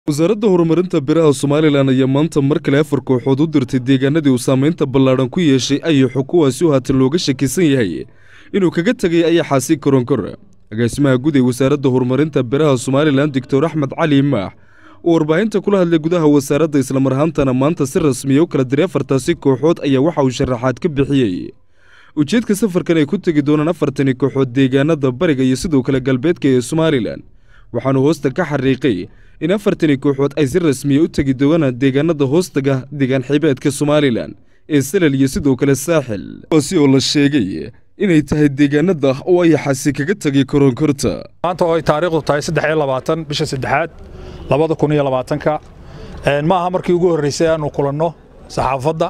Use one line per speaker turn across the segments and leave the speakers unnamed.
wasaaradda horumarinta biraha somalilan ayaa maanta mar kale afar kooxood u dirtay deegaanadii uu saamaynta ballaadhan ku yeeshay ayaxu kuwaasi oo haatan looga shakisan yahay inuu kaga tegay ayaxaasi koronkor agaasimaha guud ee wasaaradda horumarinta biraha somalilan doctor axmed cali maax oo warbaahinta kula hadlay gudaha wasaaradda islamar ahaantana maanta si rasmiya u kala diray afartaasi kooxood ayaa waxa uu sharaxaad ka bixiyey ujeedka safarkan ay ku tegi doonaan afartani kooxood deegaanada bariga iyo sidoo kale galbeedka ee somalilan waxaanu hoosta ka xariiqay in afartani kooxood ay si rasmiya u tegi doonaan deegaanada hoostaga deegaan xibeedka somalilan ee salal iyo sidoo kale saaxil kuwaasi oo la sheegay inay tahay deegaanada oo ayaxaasi kaga tegay koronkorta
maanta oo ay taariikhdu tahay saddex iyo labaatan bisha saddexaad labada kun iyo labaatanka ma aha markii ugu horreysay aanu kulanno saxaafadda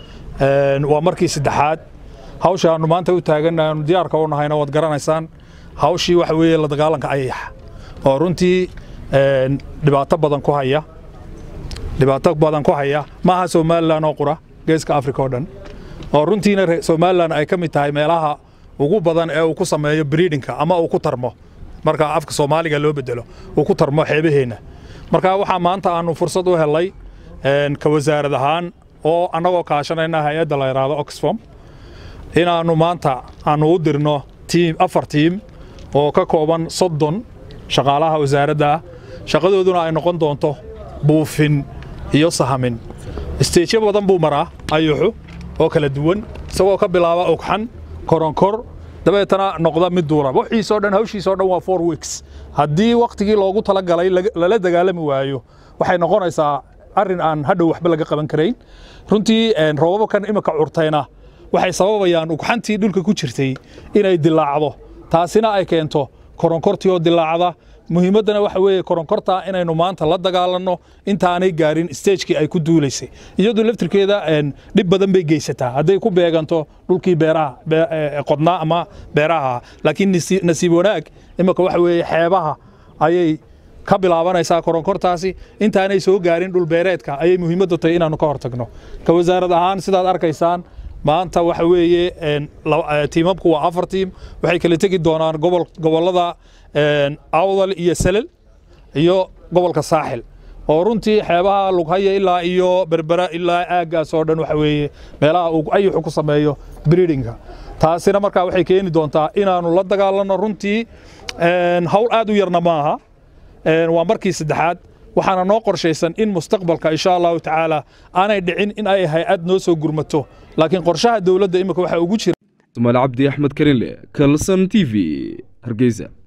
waa markii saddexaad hawsha aanu maanta u taagan aanu diyaarka u nahayna waad garanaysaan hawshii waxa weeye la dagaalanka ayaxa oo runtii dhibaato badan ku haya dhibaato badan ku haya maaha somalilan oo qura geeska africa oo dhan oo runtiina somalilan ay ka mid tahay meelaha ugu badan ee uu ku sameeyo breedinka ama uu ku tarmo marka afka soomaaliga loo bedelo uu ku tarmo xeebaheenna marka waxaa maanta aanu fursad u helay ka wasaarad ahaan oo annagoo kaashanayna hay-adda la yidhaahdo oxfom inaannu maanta aanu u dirno tiim afar tiim oo ka kooban soddon shaqaalaha wasaaradda ah shaqadooduna ay noqon doonto buufin iyo sahamin isteejyo badan buu maraa ayuxu oo kala duwan isagoo ka bilaaba ogxan koronkor dabeetana noqda mid duula wixiisoo dhan hawshiisoo dhan waa four weeks haddii wakhtigii loogu talagalay lala dagaalami waayo waxay noqonaysaa arrin aan hadhow waxba laga qaban karayn runtii roobabkan imika curtayna waxay sababayaan ugxantii dhulka ku jirtay inay dilaacdo taasina ay keento koronkortii oo dilaacda muhiimaddana waxa weeye koronkorta inaynu maanta la dagaalanno intaanay gaarin stagekii ay ku duulaysay iyadu laftirkeeda dhib badan bay geysataa hadday ku beeganto dhulkii beeraha qodnaa ama beeraha laakiin nasiib wanaag imika waxa weeye xeebaha ayay ka bilaabanaysaa koronkortaasi intaanay soo gaarin dhulbeereedka ayay muhiimaddu tahay inaannu ka hortagno ka wasaarad ahaan sidaad arkaysaan maanta waxa weeye tiimabku waa afar tiim waxay kala tegi doonaan gobollada awdal iyo salal iyo gobolka saaxil oo runtii xeebaha lughaya ilaa iyo berbera ilaa aaggaas oo dhan waxa weeye meelaha uu ayuxu ku sameeyo breedinga taasina markaa waxay keeni doontaa inaannu la dagaalanno runtii hawl aad u yarna maaha waa markii saddexaad waxaana noo qorshaysan in mustaqbalka insha allahu tacaala aanay dhicin in ay hay-ad noo soo gurmato laakiin qorshaha dowladda imika waxaa ugu jira
somaali cabdi axmed karinle kalson t v hargeysa